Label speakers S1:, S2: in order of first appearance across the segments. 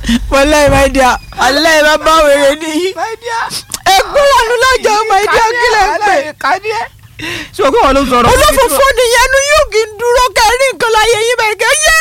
S1: wọlé my dear alẹ́ bá bá wèrè nìyí ẹgbẹ́ wà ní lọ́jọ́ my dear kílẹ̀ ń pè
S2: ṣé o kí wọn ló sọ̀rọ̀
S1: olófòfò nìyẹn nu yóò kí n dúró kẹrin nǹkan láyé yín bẹ̀rẹ̀ kẹ́ yé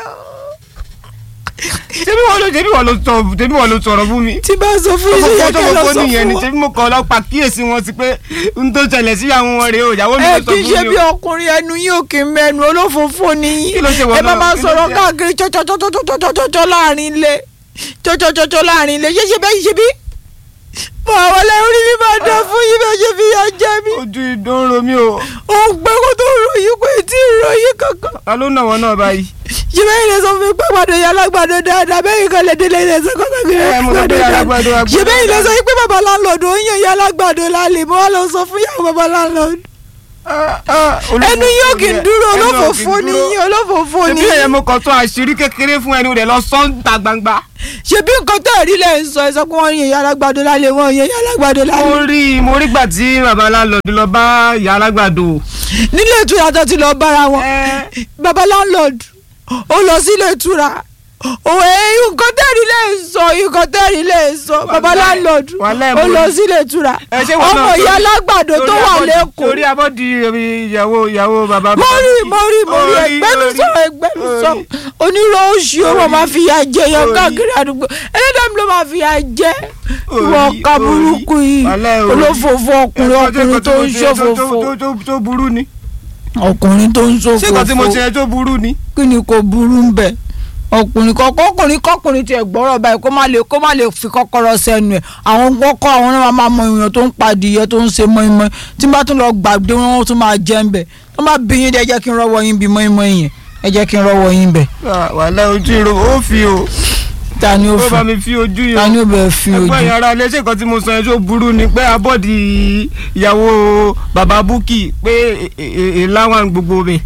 S2: ṣebí wọn ló ṣebí wọn ló sọ ṣebí wọn ló sọ̀rọ̀ fún mi.
S1: tí bá sọ fún yín
S2: ọkọ̀
S1: yẹ
S2: tó
S1: kẹ́ lọ
S2: gbogbo
S1: sọ
S2: nìyẹn ni
S1: fún wọn.
S2: ṣebí mo kọ́ ọlọ́pàá kíyèsí wọn sí pé n tó ṣẹlẹ̀ sí àwọn wọn rèé o ìyàwó mi
S1: ẹ
S2: ló sọ
S1: kì í
S2: fún
S1: ṣe
S2: mi
S1: bí
S2: o.
S1: ọkùnrin ẹnu yín ò kì í mẹnu olófòfò nìyí
S2: Kí ló ṣe wọ́n
S1: ẹ bá
S2: náà?
S1: máa
S2: Kí ló
S1: sọ̀rọ̀
S2: ṣe?
S1: káàkiri tsọ́tsọ́tsọ́tsọ́tsọ́ láàrin ilé tsọ́tsọ́tsọ́tsọ́ láàrin ilé ṣé ṣe bẹ́ẹ̀ ṣe bí. mo àwọn ọlẹ́ orí mi máa dán fún yín bẹ́ẹ̀ ṣe fi yà jẹ mí.
S2: ojú ìdán ro mi o
S1: ó ń pẹ́ kó tó ròyìn pé tí ì ròyìn kankan.
S2: ta ló nà wọn náà báyìí.
S1: ṣé bẹ́ẹ̀ ni sọ fún mi pé àgbàdo yà lágbàdo dáadáa bẹ́ẹ̀ kan lè délé ilé ẹ̀sẹ̀ kọ́kọ́ kiri
S2: Ẹ, mo sọ pé alágbàdo, agbàdo.
S1: ṣé bẹ́ẹ̀ ni sọ pé bàbá láńlọ́ọ̀dù ó ń yàn yà lágbàdo lálẹ́ mo wá lọ sọ fún yàwó bàbá láńlọ́ọ̀dù ẹnu yóò kì í dúró olófòfò ni yín olófòfò ni
S2: ṣebí ẹ̀yẹ
S1: yín
S2: mo kàn tó àṣírí kékeré fún ẹni rẹ̀ lọ sọ́ńtà gbangba.
S1: ṣebí nǹkan tẹ́ ẹ̀ rí lẹ́ ń sọ ẹ sọ pé wọ́n yàn yà lágbàdo lálẹ́ wọ́n yàn yà lágbàdo
S2: mo
S1: lálẹ́
S2: rí mo rí gbà tí bàbá aláǹlọ́ọ̀dù lọ bá ìyá alágbàdo.
S1: nílé ìtura tó ti lọ bára wọn
S2: Ẹ,
S1: bàbá láńlọ́ọ̀dù ó lọ sílé ìtura òwe nǹkan tẹ́ ẹ̀ rí lẹ́ ń sọ nǹkan tẹ́ ẹ̀ rí lẹ́ ń sọ bàbá
S2: Wàláì-
S1: láńlọ́ọ̀dù
S2: wàláì
S1: ó
S2: mo
S1: lọ
S2: rí.
S1: sílé ìtura
S2: ẹ, ṣé wọn
S1: ọmọ
S2: náà
S1: ìyá
S2: torí-
S1: alágbàdo tó
S2: torí
S1: wà
S2: abọ́dì-
S1: lẹ́kọ̀ọ́
S2: torí abọ́dì ìyàwó ìyàwó bàbá.
S1: mo rí mo rí mo rí
S2: Orí,
S1: ẹgbẹ́nu
S2: orí,
S1: sọ ẹgbẹ́nu sọ
S2: orí.
S1: onírò oṣù ó wọ́n máa fi ya jẹ yan
S2: Orí.
S1: káàkiri àdúgbò ẹlẹ́dàá mi ló máa fi ya jẹ
S2: Orí,
S1: wọ́n ká
S2: orí.
S1: burúkú yìí
S2: Wàláì, orí.
S1: olófòfò ọkùnrin ọkùnrin tó ń ṣòfòfò
S2: tó tó burú ni.
S1: ọkùnrin tó ń
S2: ṣé nǹkan tí mo ṣe
S1: ṣòfòfò
S2: yẹn tó burú ni.
S1: kí ni kò burú ń bẹ ọkùnrin kọkọ ọkùnrin kọkùnrin tiẹ̀ gbọ́rọ̀ báyìí kó má lè kó má lè fi kọ́kọ́rọ́ sẹ́nu ẹ̀ àwọn kọ́kọ́ àwọn náà máa mọ èèyàn tó ń padìyẹ tó ń ṣe mọ́ínmọ́ín tí n bá tún lọ gbàgbé wọn ó tún máa jẹ́ ń bẹ̀ tó bá bí yín dé ẹ jẹ́ kí n rọ́wọ́ yín bí mọ́ínmọ́ín yẹn ẹ jẹ́ kí n rọ́wọ́ yín bẹ̀
S2: wàhálà ojú ìró ó fi o
S1: ta ni ó
S2: ó
S1: fi
S2: bá mi fi ojú yẹn.
S1: ta ni ó bẹ̀ fi ojú
S2: ẹgbẹ́ yàrá ilé ṣé nǹkan tí mo sọ yẹn tó burú ni pé abọ́dì ìyàwó bàbá búkì pé ìláwà gbogbo mi.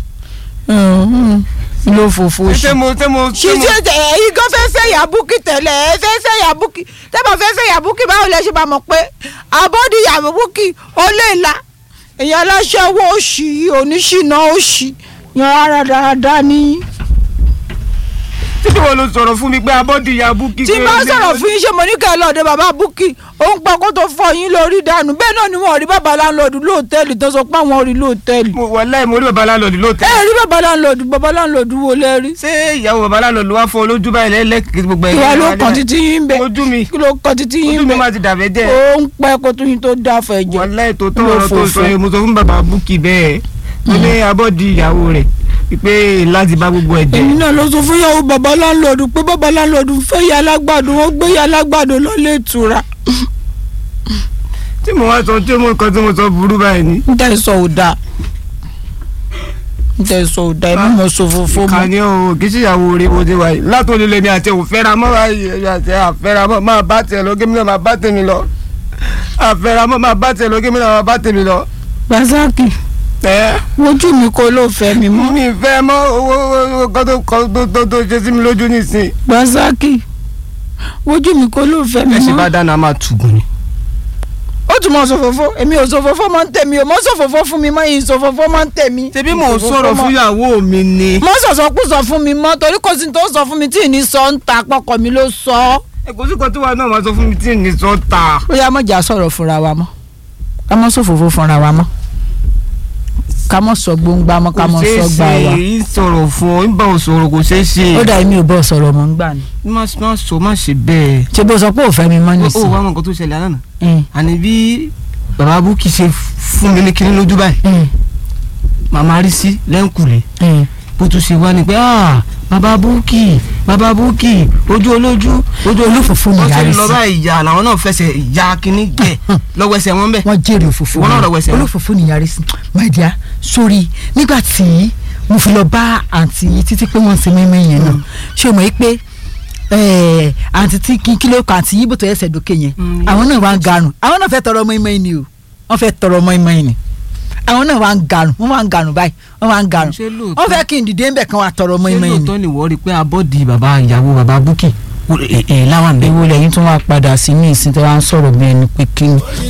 S1: ló fòfò
S2: ṣé
S1: ṣe.
S2: mo ṣé mo ṣé mo
S1: ṣíṣe ẹ̀yin gan fẹ́ fẹ́ yàbúkì tẹ̀lé ẹ fẹ́ fẹ́ yàbúkì tẹ́bà fẹ́ fẹ́ yàbúkì báwo lẹ ṣe bá mọ̀ pé àbọ̀dì yàbúkì ó lè la èèyàn aláṣẹwó òṣì oníṣìná òṣì yan ara dáadáa ní.
S2: títí wo ló sọ̀rọ̀ fún mi pé abọ́dì ìyá búkì.
S1: tí n bá sọ̀rọ̀ fún yín ṣe mo ní kẹ́ ẹ lọ́ọ̀dẹ bàbá búkì ó ń pa kó tó fọ yín lórí dànù bẹ́ẹ̀ náà ni wọ́n rí bàbá láńlọ́ọ̀dù lóòtẹ́ẹ̀lì tó sọ pé àwọn rí lóòtẹ́ẹ̀lì.
S2: mo wà láì mo rí bàbá aláǹlọ́ọ̀dù
S1: ẹ
S2: lóòótọ́.
S1: rí bàbá láńlọ́ọ̀dù bàbá láńlọ́ọ̀dù wo lẹ́rí.
S2: ṣé ìyàwó bàbá aláǹlọ́ọ̀dù wá fọ olójú báyìí lẹ́lẹ́kì gbogbo ẹ̀yìn
S1: ìwà ló kàn títí yín bẹ́ẹ̀
S2: ojú mi
S1: kí ló kàn títí
S2: ojú
S1: yín
S2: mi
S1: bẹ́ẹ̀.
S2: máa ti dàbẹ́ jẹ́.
S1: ó ń pẹ́ kó tó yín tó dá fẹ́ jẹ.
S2: wàláì tó tó
S1: Ló
S2: ọ̀rọ̀ tó
S1: fòfò.
S2: sọ yẹn mo sọ fún bàbá búkì bẹ́ẹ̀ mo ní abọ́dì ìyàwó rẹ̀ pé láti bá gbogbo ẹ̀
S1: èmi
S2: jẹ́.
S1: náà lọ sọ fún yàwó bàbá láńlọ́ọ̀dù pé bàbá láńlọ́ọ̀dù fẹ́ ya alágbàdo wọ́n gbé ya alágbàdo lọ́lé ìtura.
S2: tí mo wá sọ tí mo kàn tí mo sọ burú báyìí ni.
S1: n tẹ́ sọ ò dáa n tẹ́ sọ ò dáa èmi mọ̀ sọ fòfò mọ́.
S2: kàní o kì í ṣèyàwó rẹ bó ti wà yìí látò lílé mi àti òfẹ́ra mọ́ báyìí ẹ̀yà àti àfẹ́ra mọ́ máa bá tiẹ̀ lọ gémi náà máa bá tèmi lọ àfẹ́ra mọ́ máa bá tiẹ̀ lọ gémi náà máa bá tèmi lọ.
S1: Rasaki
S2: ẹ
S1: wojú mi kó ló fẹ́ mi mọ́.
S2: mi fẹ́ mọ́ owó owó kan tó kan tó tó tó ṣe sí mi lójú nísìn.
S1: Rasaki wojú mi kó ló fẹ́ mi
S2: ẹ sì bá
S1: mọ́.
S2: dáná máa tùgùn ni.
S1: ó tún mọ̀ sọ̀fọ̀fọ̀ èmi ò sọ̀fọ̀fọ̀ máa ń tẹ̀mí o mọ̀ sọ̀fọ̀fọ̀ fún mi mọ́ yìí sọ̀fọ̀fọ̀ máa ń tẹ̀mí.
S2: ṣebí mò ń sọ̀rọ̀ fún ìyàwó mi ni.
S1: mọ̀ sọ̀sọ̀ kú sọ fún mi mọ́ torí kò sí ní tó sọ fún mi tí ì ní sọ ń ta pọkàn mi ló sọ ọ́.
S2: ẹ kò sí kan tí wàá náà máa sọ fún mi tí ì ní sọ ta.
S1: ó yá mọ̀jà sọ̀rọ̀ fúnra wa mọ́ ká mọ́ sọ̀fọ̀fọ̀ fúnra wa mọ́ ká mọ́ sọ gbóngbá mọ́ ká
S2: kò
S1: mọ́
S2: ṣeé
S1: sọ gbà
S2: ṣe
S1: wa.
S2: ń sọ̀rọ̀ fún ọ ń bá ọ sọ̀rọ̀ kò ṣeé ṣe.
S1: ó dà mí ò bọ́ sọ̀rọ̀ mọ́ ń gbà ni.
S2: má má sọ má ṣe bẹ́ẹ̀.
S1: ṣé bó sọ pé ò fẹ́ mi mọ́
S2: ó
S1: nìsín.
S2: wá mọ nǹkan tó ṣẹlẹ̀ àná
S1: Mm,
S2: àní bí bàbá búkì ṣe fún mi ní kinní lójú báyìí
S1: mm,
S2: màmá rí sí lẹ́ńkùlé
S1: mm.
S2: bó tún ṣe wá ni pé ah bàbá búkì bàbá búkì ojú olójú ojú
S1: olófòfò ni
S2: wọ́n
S1: ìyá
S2: ṣe
S1: rẹ̀
S2: lọ
S1: sí.
S2: báyìí ìyá làwọn náà fẹsẹ̀ ya kinní jẹ lọ́wọ́ ẹsẹ̀ wọn bẹ́ẹ̀.
S1: wọ́n jèrè òfófó
S2: Ìwọ náà lọ wẹsẹ̀ wọn.
S1: olófòfó ni ìyá rẹ̀ sí. my dear sórí nígbà tí mo fi lọ bá àǹtí yìí títí pé wọ́n ń ṣe mímí yẹn náà ṣé o mọ̀ yìí pé eh, àǹtí tí kí kí ló kọ àǹtí yìí bó tó ẹsẹ̀ dókè yẹn
S2: Mm,
S1: àwọn náà wá ń garùn àwọn náà fẹ́ tọrọ ọmọ ìmọ̀ ni o wọ́n fẹ́ tọrọ ọmọ ìmọ̀ ni àwọn náà wá ń garùn wọ́n wá ń garùn báyìí wọ́n wá ń garùn
S2: Ṣé lóòótọ́?
S1: wọ́n fẹ́ kí n dìde ń bẹ̀ kán wá tọrọ ọmọ
S2: ṣé
S1: ìmọ̀ ni.
S2: lóòótọ́ ni wọ́n rí i pé abọ́dì bàbá ìyàwó bàbá búkì ẹ̀ láwọn bẹ́ẹ̀.
S1: ewu lẹ́yìn tó wá padà sí ní ìsìn tó wá ń sọ̀rọ̀ bí ẹni pé kí ni